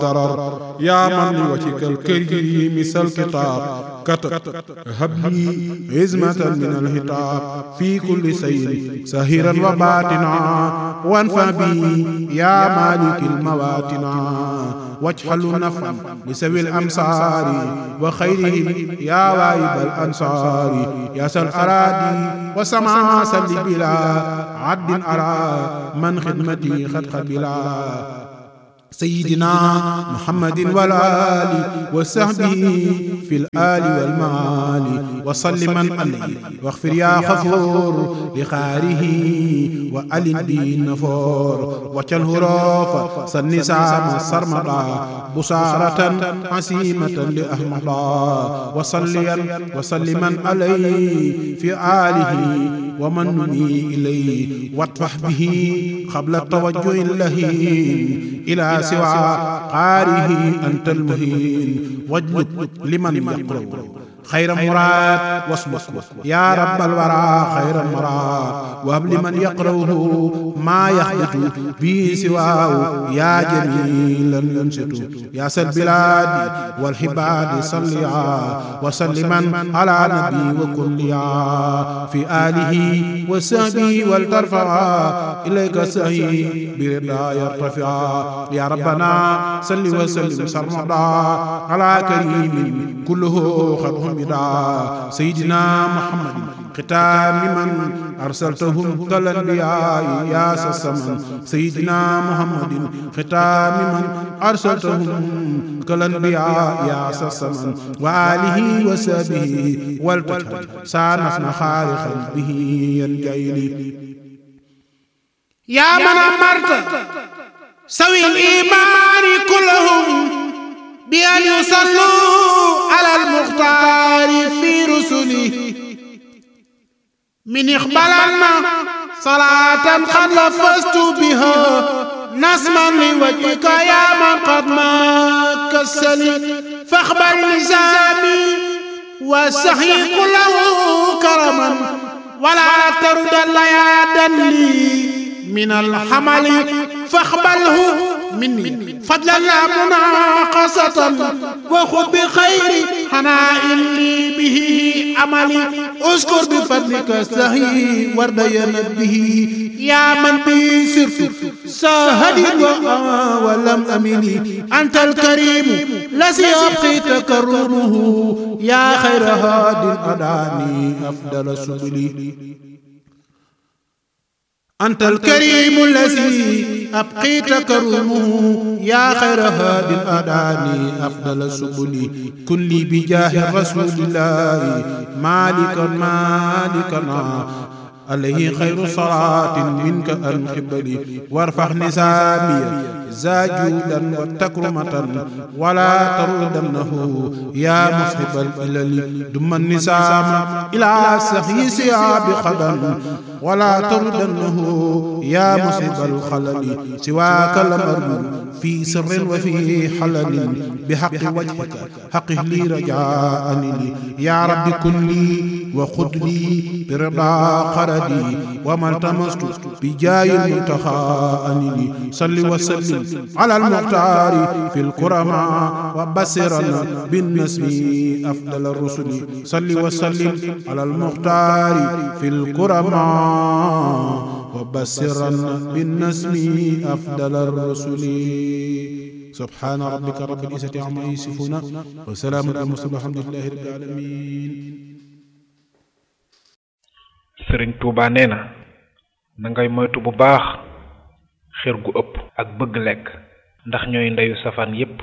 ضرر يا من لوجهك الكريم سل كتاب كتب هب لي عزمة من الهتاب في كل سير سهرا وباتنا وانفع بي يا مالك المواتنا واجعل نفعا لسوي الأمصار وخيرهم يا وايب الأنصار يا سل أرادي وسمع سل بلا عد أرى من خدمتي خد قبلا سيدنا محمد والآل وصحبه في الآل والمال وسلم عليه واغفر يا غفور لخاره وألن به النفور وجل هروف سنسام سرمدا بصارة عسيمة لأحمدا وصليا وسلما عليه في آله ومن نمي إليه واطفح به قبل التوجه اللهين إلى سوى قاره أنت المهين واجلب لمن يقرأ خير مراد واصبر يا رب الورى خير المراد وهب لمن يقرأه ما يخبط به سواه يا جميلا ينشط يا سل البلاد والحباد صليا وسلما على نبي وكليا في آله وصحبه ولترفع إليك سهي برضا يرتفع يا ربنا صل وسلم سرمدا على كريم كله خطهم بدا سيدنا محمد ختام من أرسلتهم كالأنبياء يا سسمن سيدنا محمد ختام من أرسلتهم كالأنبياء يا سسمن وآله وسبه والتجهل سانفنا خالقا به ينجيلي يا من أمرت سوي الإيمان كلهم بأن يصلوا على المختار في رسله من إقبالنا صلاة قد لفظت بها نسما لوجهك يا من قد ما كسلي فاقبل نزامي والسحي كله كرما ولا ترد الليادا لي من الحمل فاقبله مني فضلا لا مناقصة وخذ بخير حناء لي به عملي اذكر بفضلك سهي وردينا به يا من به سرت ساهدي ولم أملي أنت الكريم الذي أبقي تكرمه يا خير هاد أداني أفضل سبلي أنت الكريم الذي أبقيت كرمه يا خير هاد أداني أفضل سبلي كن لي بجاه رسول الله مالكا مالكنا عليه خير صلاة منك أن قبلي وارفع نسامي زاجودا وتكرمة ولا تردنه يا مصحب الإلل دم النسام إلى سخي سياب خدم ولا تردنه يا مصحب الخلل سواك الأمر في سر وفي حلل بحق وجهك حقه لي رجاء لي يا رب كن لي وخذ لي برضا قردي وما التمست بجاي المنتخى لي صل وسلم على المختار في الكرماء وبصرا بالنسب أفضل الرسل صل وسلم على المختار في الكرماء وبصرا بالنسب أفضل الرسل سبحان ربك رب العزة عما يصفون وسلام على المرسلين والحمد لله رب العالمين sëriñ Touba nee na na ngay moytu bu baax xër gu ëpp ak bëgg lekk ndax ñooy ndeyu safaan yépp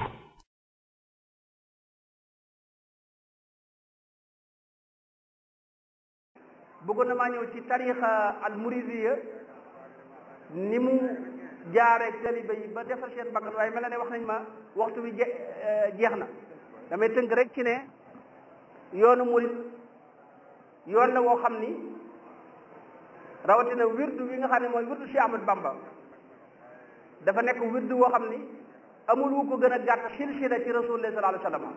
bëggoon na maa ñëw ci tarixa al muridiya ni mu jaareeg taliba yi ba defar seen bakkan waaye mel na ne wax nañ ma waxtu bi jeex na damay tënk rek ci ne yoonu murid yoon la woo xam ni rawatina wirdu wi nga xam ne mooy wirdu Cheikh Ahmad Bamba dafa nekk wirdu woo xam ni amul wu ko gën a gàtt silsila ci rasulullah sallallahu alayhi wa sallam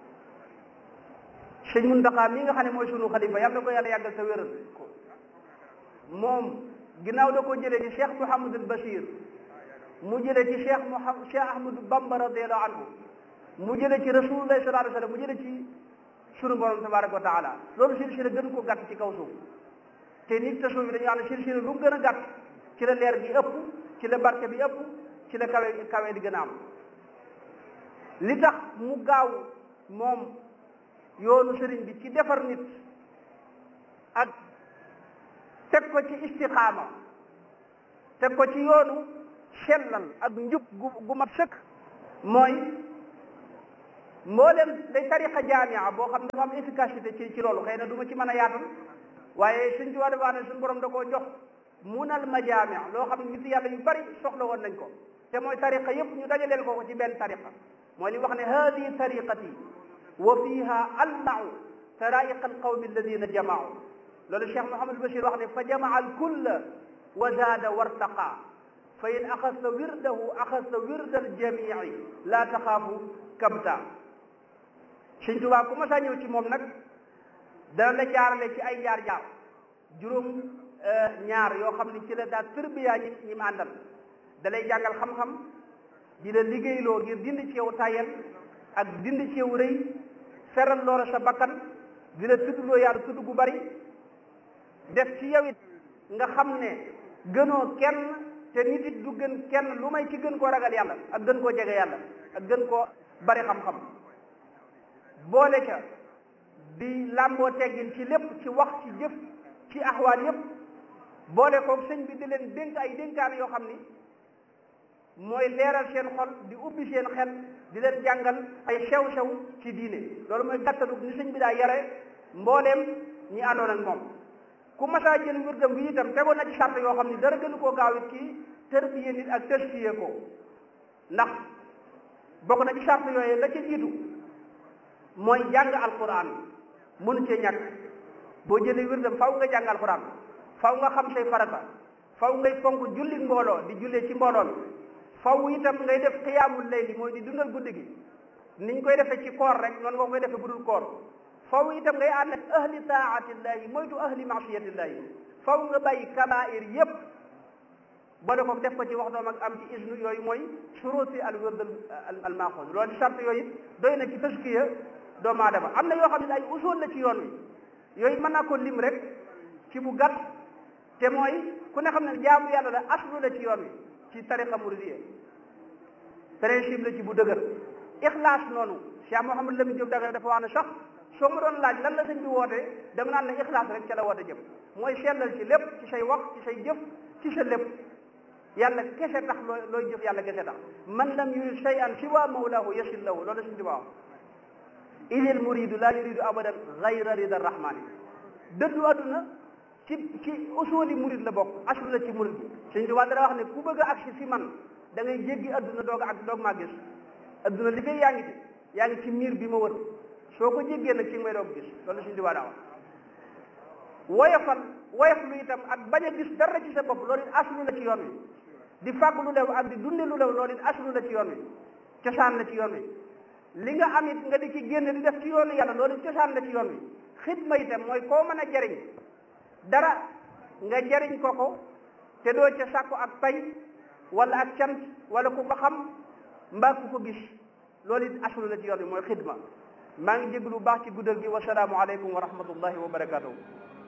sëñ Muntaxa mi nga xam ne mooy sunu xalifa yàlla na ko yàlla yàggal sa wéral moom ginnaaw da ko jëlee ci Cheikh Mouhamadul Bachir mu jële ci cheikh Mouhamad cheikh Ahmadou Bamba radiallahu anhu mu jële ci rasulullah sallallahu alayhi wa sallam mu jële ci sunu borom tabaraka wa taala loolu silsila gën ko gàtt ci kaw suuf te nit te suuf bi dañu wax ne silsila lu mu gën a gàtt ci la leer gi ëpp ci la barke bi ëpp ci la kawe kawe di gën a am li tax mu gaaw moom yoonu sëriñ bi ci defar nit ak teg ko ci istiqaama teg ko ci yoonu sellal ak njub gu gu mat sëkk mooy mboolem day tariqa jaamia boo xam ne dafa am efficacité ci ci loolu xëy na du ma ci mën a yaatal waaye suñ ci wax dafa ne suñu borom da koo jox munal majaamia loo xam ne nit yàlla yu bari soxla woon nañ ko te mooy tariqa yëpp ñu dajaleel ko ko ci benn tariqa mooy li wax ne hadi tariqati wa fiha almau taraiqa alqawmi alladina jamaau loolu Cheikh Mouhamed Bachir wax ne fa jamaa alkulla wa zaada wartaqa fa in axasta wirdahu axasta wirda aljamii laa taxaafu kabta Sëñ Tuubaa ku ma saa ñëw ci moom nag dana la jaarale ci ay jaar-jaar juróom ñaar yoo xam ne ci la daa tërbiyaa ñi ñi mu àndal da lay jàngal xam-xam di la liggéeyloo ngir dindi ci yow tayel ak dindi ci yow rëy feral loola sa bakkan di la tuddloo yàlla tudd gu bari def ci yow it nga xam ne gënoo kenn te nit it du gën kenn lu may ci gën koo ragal yàlla ak gën koo jege yàlla ak gën koo bari xam-xam boole ca di làmboo teggin ci lépp ci wax ci jëf ci axwaal yépp boole ko sëñ bi di leen dénk ay dénkaan yoo xam ni mooy leeral seen xol di ubbi seen xel di leen jàngal ay sew-sew ci diine loolu mooy gàttalu ni sëñ bi daa yare mbooleem ñi àndoon ak moom ku masaa jël wirdam bi itam tegoon na ci sart yoo xam ni dara gënu koo gaaw it kii tërbiye nit ak tëskiye ko ndax bokk na ci sart yooyu la ca jiitu mooy jàng alquran mënu cee ñàkk boo jëlee wirdam faw nga jàng alquran faw nga xam say farata faw ngay fonk julli mbooloo di jullee ci mbooloo mi faw itam ngay def xiyaamul layli mooy di dundal guddi gi niñ koy defee ci koor rek noonu nga koy defee budul koor faw itam ngay ànd ak ahli taatillahi moytu ahli maasiyatillahi faw nga bàyyi kabair yépp boole ko def ko ci wax doom ak am ci isnu yooyu mooy suruti al wird al maaxuus loolu sart yooyu doy na ci taskiya doomu aadama am na yoo xam ne ay usul la ci yoon wi yooyu mën naa ko lim rek ci bu gàtt te mooy ku ne xam ne jaamu yàlla la aslu la ci yoon wi ci tariqa muridiyya principe la ci bu dëgër ixlaas noonu Cheikh Mouhamadou Lamine Diop Dagana dafa wax ne sax soo ma doon laaj lan la sëñ bi woote dama naan la ixlaas rek ca la woote jëm mooy sellal ci lépp ci say wax ci say jëf ci sa lépp yàlla kese tax looy looy jëf yàlla kese tax man lam yurid shay'an siwa mawlahu yasil lahu loolu sëñ bi wax idil muridu la yuridu abadan gayra rida rahmani dëddu adduna ci ci usuli murid la bokk aslu la ci murid bi sëñ bi dara wax ne ku bëgg a agsi fi man da ngay jéggi adduna doog ak doog maa gis adduna li fay yaa ngi ci yaa ngi ci miir bi ma wër soo ko jéggee nag ci nga may doog gis loolu sëñ bi daa wax woyofal woyof lu itam ak bañ a gis dara ci sa bopp loolu it aslu la ci yoon wi di fàgg lu lew ak di dunde lu lew loolu it aslu la ci yoon wi cosaan la ci yoon wi li nga am it nga di ci génn di def ci yoonu yàlla loolu it cosaan la ci yoon wi xidma itam mooy koo mën a jariñ dara nga jariñ ko ko te doo ca sàkku ak pay wala ak cant wala ku ko xam mbaa ku ko gis loolu it aslu la ci yoon wi mooy xidma maa ngi jéglu bu baax ci guddal gi wasalaamu aleykum wa rahmatullahi wa barakatuhu